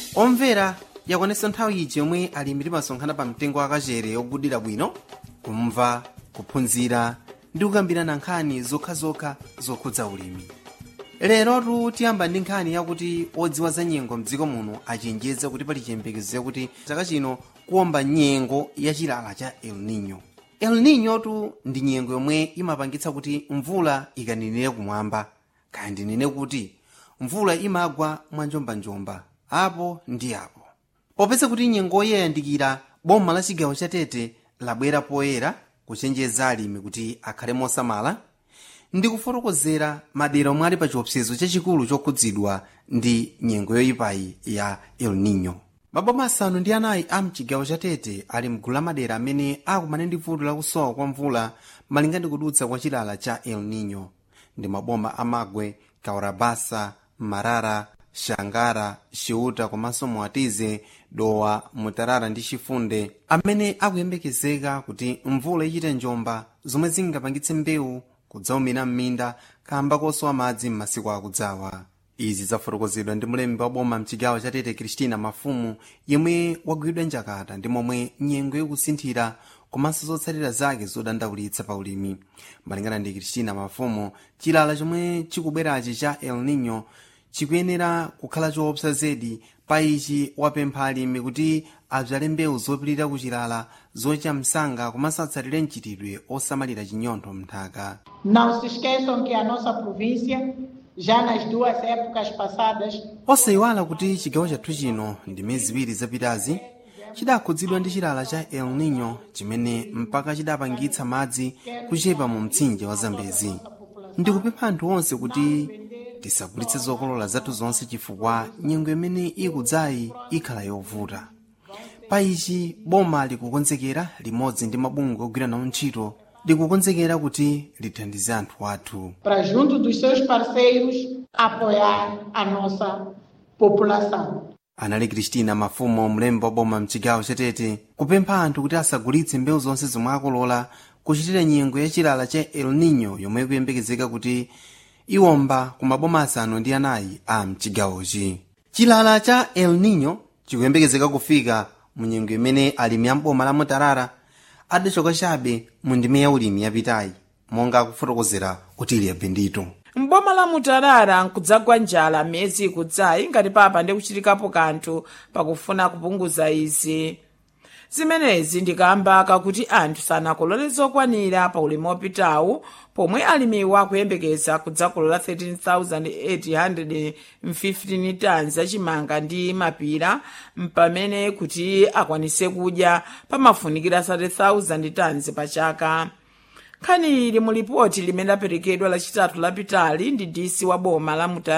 omvera yakwanitsa nthawi iji yomwe alimi timasonkhana pa mtengo wakachere ogudira bwino kumva kuphunzira ndi kukambirana nkhani zokhazokha zokhudza ulimi lerotu tiyamba ndi nkhani yakuti odziwa za nyengo mdziko muno achenjeza kuti pali chiyembekezo yakuti chaka chino kuwomba nyengo ya chilala cha el nino el nino tu ndi nyengo yomwe imapangitsa kuti mvula ikaninire kumwamba kaya ndinene kuti mvula imagwa mwanjombanjomba apo ndi apo popeza kuti nyengoyi yayandikira boma la chigawo cha tete labwera poyera kuchenjeza alimi kuti akhale mosamala ndi kufotokozera madera omwe ali pa chiopsezo chachikulu chokhudzidwa ndi nyengo yoyipayi ya el nino maboma asanu ndi anayi a mchigawo cha tete ali mgulu la madera amene akumana ndi vuto lakusowa kwa mvula malinga ndi kudutsa kwa chilala cha el nino ndi maboma amagwe kaurabasa marara shangara xiuta komanso muatize dowa mutarara ndi chifunde amene akuyembekezeka kuti mvula ichite njomba zomwe zingapangitse mbewu kudzaumira m'minda kamba kosowa madzi m'masiku akudzawa izi zafotokozedwa ndi mlembi wa boma mchigawo cha tete kristina mafumu yemwe wagwidwa njakata ndi momwe nyengo ikusinthira komanso zotsatira zake zodandaulitsa pa ulimi malingana ndi kristina mafumu chilala chomwe chikubwerachi cha el nino chikuyenera kukhala choopsa zedi pa ichi wapempha alimi kuti adzale mbewu zopirira kuchilala zocha msanga komanso atsatire mchitidwe osamalira chinyontho mnthaka Não se esqueçam que a nossa província, já nas duas épocas passadas, osayiwala kuti chigawo chathu chino ndi miyezi ziwiri zapitazi chidakhudzidwa ndi chilala cha el nino chimene mpaka chidapangitsa madzi kuchepa mu mtsinje wa zambezi ndikupempha anthu onse kuti tisagulitse zokolola zathu zonse chifukwa nyengo imene ikudzayi ikhala yovuta pa ichi boma likukonzekera limodzi ndi mabungwe ogwira nawo ntchito likukonzekera kuti lithandize anthu athu para junto dos seus parceiros apoiar a nossa população. anali kristina mafumo mlembi wa boma mchigawo chatete kupempha anthu kuti asagulitse mbewu zonse zomwe akolola kuchitira nyengo ya chilala cha el nino yomwe ikuyembekezeka kuti iwomba ku maboma asanu ndi anayi a mchigawochi chilala cha el nino chikuyembekezeka kufika mu nyengo imene alimi a mboma la mutarara adachoka chabe mu ndime ya ulimi yapitayi monga akufotokozera utili bendito mboma la mutarara nkudzagwa njala miyezi ikudzayi ngati papa ndi kuchitikapo kanthu pakufuna kupunguza izi zimenezi ndikamba kakuti anthu sanakolole zokwanira pa ulimi wopitawu pomwe alimiwa akuyembekeza kudzakolola 13,815 tons achimanga ndi mapira mpamene kuti akwanise kudya pamafunikira 30,000 tons pa chaka nkhani ili mu lipoti limene laperekedwa lachitatu lapitali ndi dc wa boma la mutarara